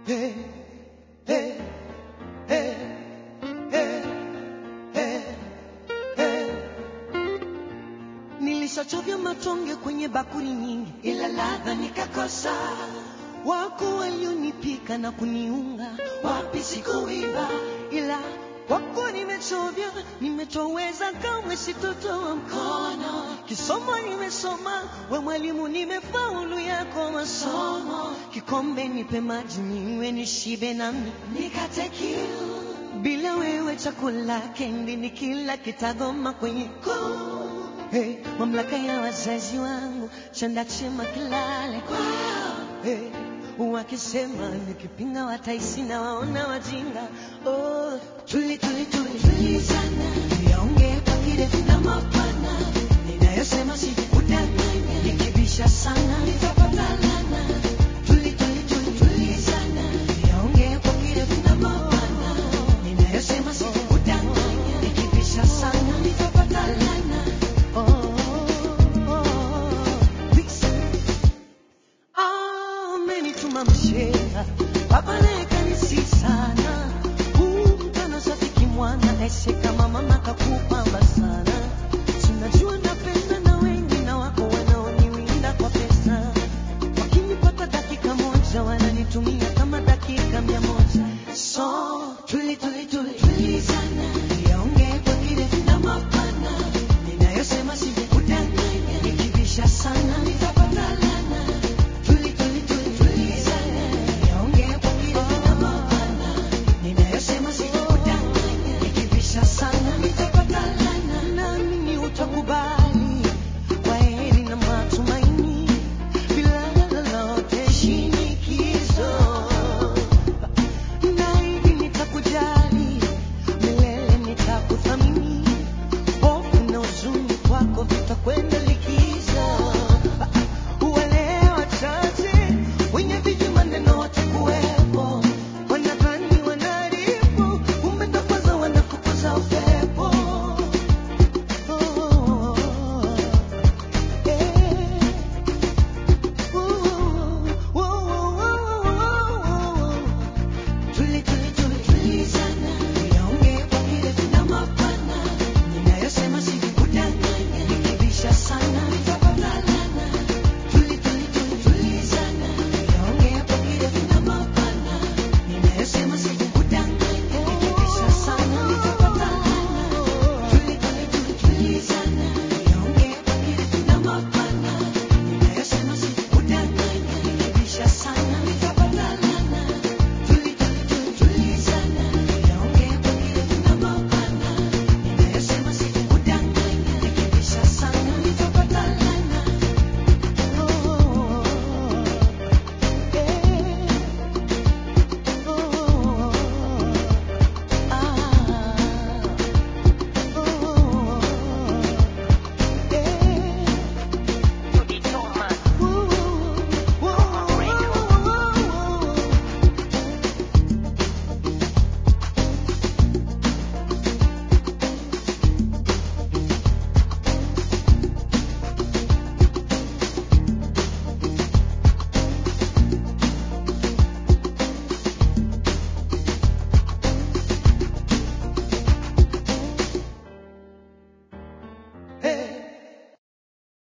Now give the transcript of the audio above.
Hey, hey, hey, hey, hey, hey. Nilishachovya matonge kwenye bakuli nyingi, ila ladha nikakosa. Wako walionipika na kuniunga, wapi sikuiva, ila wako nimechovya, nimetoweza, kamwe sitotoa mkono. Kisomo nimesoma, we mwalimu, nimefaulu yako masomo. Kikombe nipe maji ninywe, nishibe nami nikate kiu. Bila wewe chakula kendi ni kila kitagoma kwenye koo. Hey, mamlaka ya wazazi wangu chanda chema kilale kwao. Hey, wakisema nikipinga wataisi na waona wajinga. Oh, tuli tuli tuli tuli sana, yaongee kwa kirefu na mapana, ninayosema sikudanganya, nikibisha sana nitapata lana. Tuli tuli tuli tuli sana, yaongee kwa kirefu na mapana, ninayosema sikudanganya, nikibisha sana nitapata lana. Oh, oh, oh, Vixen. Amenituma mshera, Papa